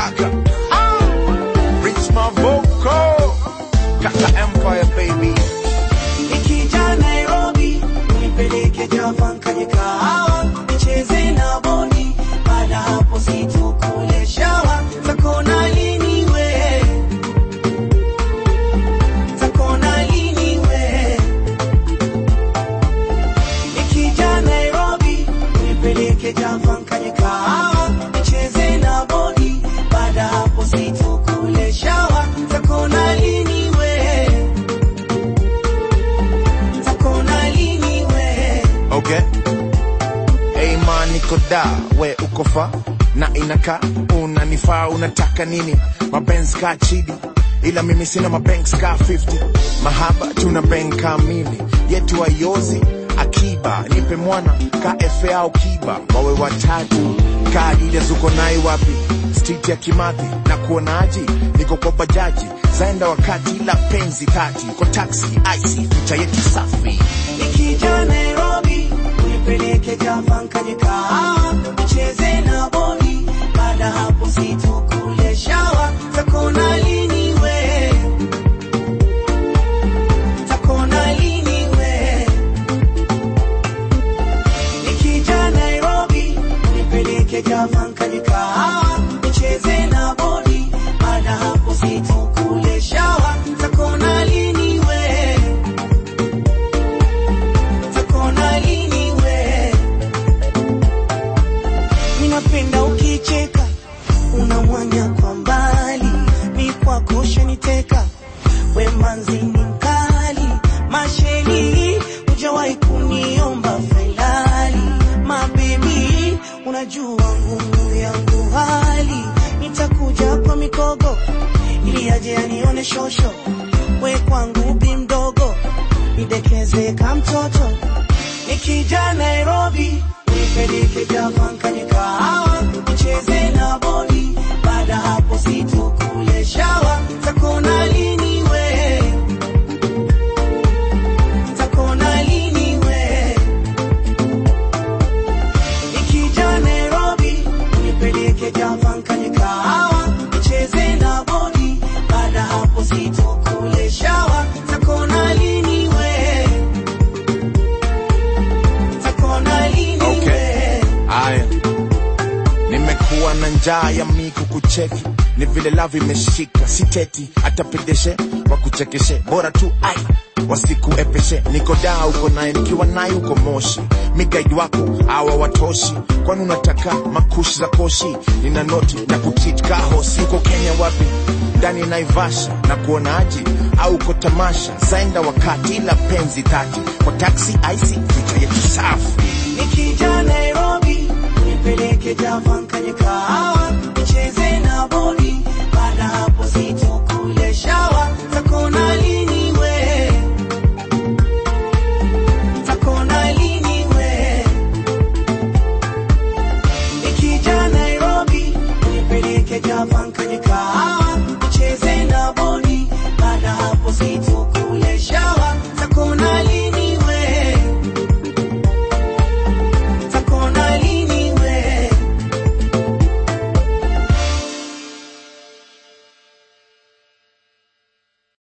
kaka ah. Rich Mavoko kaka Empire baby Nikija Nairobi, nipeleke Java nkanye kahawa, nicheze na bodi, baada hapo situkule shawa, takona lini we, takona lini we. Nikija Nairobi, nipeleke Java nkanye kahawa, nicheze na bodi, baada hapo situkule shawa, takona lini we. Takona lini we Okay. Hey man, niko da, we uko fa na inaka unanifaa, unataka nini? Mabenz ka chidi, ila mimi sina mabanks ka 50 mahaba tuna bank kamili yetu ayozi akiba, nipe mwana ka FA au kiba, wawe watatu ka Adidas, uko nai wapi? Street ya Kimathi na kuonaji, niko kwa bajaji zaenda wakati la penzi kati kwa taxi ice picha yetu safi Nikija Nairobi Nipeleke Java nkanye kahawa Nicheze na bodi Baada hapo situkule shawa Takona lini we Takona lini we Nikija Nairobi Nipeleke Java nkanye kahawa Nicheze na bodi Baada hapo situkule shawa Takona lini we takona lini we minapenda ukicheka unamwanya kwa mbali mi kwako shaniteka we manzi ni mkali masheni hujawahi kuniomba failali mabebi unajua ngumu yangu hali nitakuja kwa mikogo ili aje anione shosho we kwangu bi mdogo nidekeze ka mtoto nikija Nairobi nipeleke Java nkanye kahawa nicheze na bodi baada hapo situkule shawa takona lini we takona lini we nikija Nairobi nipeleke Java nkanye kahawa nicheze na bodi baada hapo situkule shawa takona lini we takona lini Okay. we Aya, nimekuwa na njaa ya miku kucheki, ni vile lavi imeshika, siteti hata pedeshe wakuchekeshe, bora tu ai wasikuepeshe. Niko daa uko naye, nikiwa naye uko Moshi, mi guide wako awa watoshi, kwani unataka makushi za koshi? Nina noti na kuchit kahosi, uko Kenya wapi? ndani Naivasha na kuonaji au uko tamasha, zaenda wakati la penzi tati kwa taxi ice, picha yetu safi